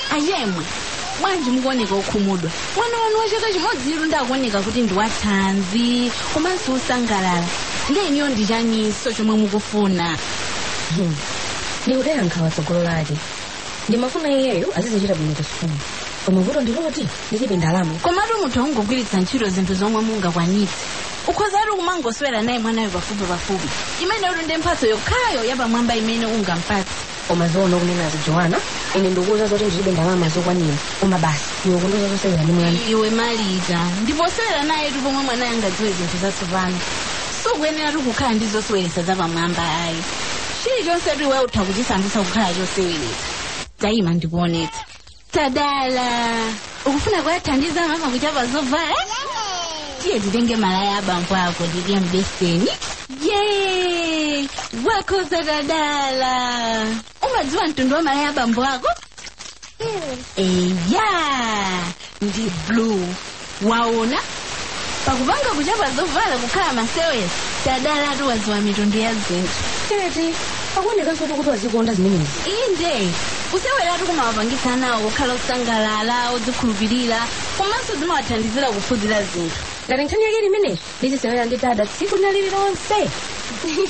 ayemwe bwanji mukuoneka okhumudwa mwana wanu wa chaka chimodzi iru ndakuoneka kuti ndi wathanzi komanso usangalala ndeniyo ndichaniso chomwe mukufuna ndikuteyankha watsogolo lake ndimafuna iyeyo azizichita bwino kusukulu koma vuto ndiloti ndilibe ndalama komatu munthu angogwiritsa ntchito zinthu zomwe mungakwanitse ukhozatu kumangoswera naye mwanayo pafupi pafupi imene uli ndi mphatso yokhayo yapamwamba imene ungampatse koma zoona kunenazo joana ine ndikuuza zoti ndilibe ndalama zokwanira koma basi iwe kundoza zosewera ndi mwana iwe malita ndiposewera naye tu pomwe mwanayo angadziwe zinthu zatsopano sukuyenera tu kukhala ndi zoseweretsa zapamwamba ayi chilichonse tu iwe utha kuchisandutsa kukhala choseweretsa tayima ndikuonetsa tadala ukufuna kuyathandiza mama kuchapa zovala tiye titenge malaya abambo ako ndiliya mbeseni ye wakhoza tadala umadziwa mtundu wa malaya abambo ako eya ndi blue waona pakupanga kuchapa zovala kukhala masewera tadala tu wadziwa mitundu ya zinthu tete akuonekanso kuti wazikonda zimenezi inde kuseweratu kumawapangitsa nawo kukhala osangalala odzikhulupirira komanso zimawathandizira kuphunzira zinthu ngati nkhani yake limeneyi ndizisewera ndi dada tsiku lina lililonse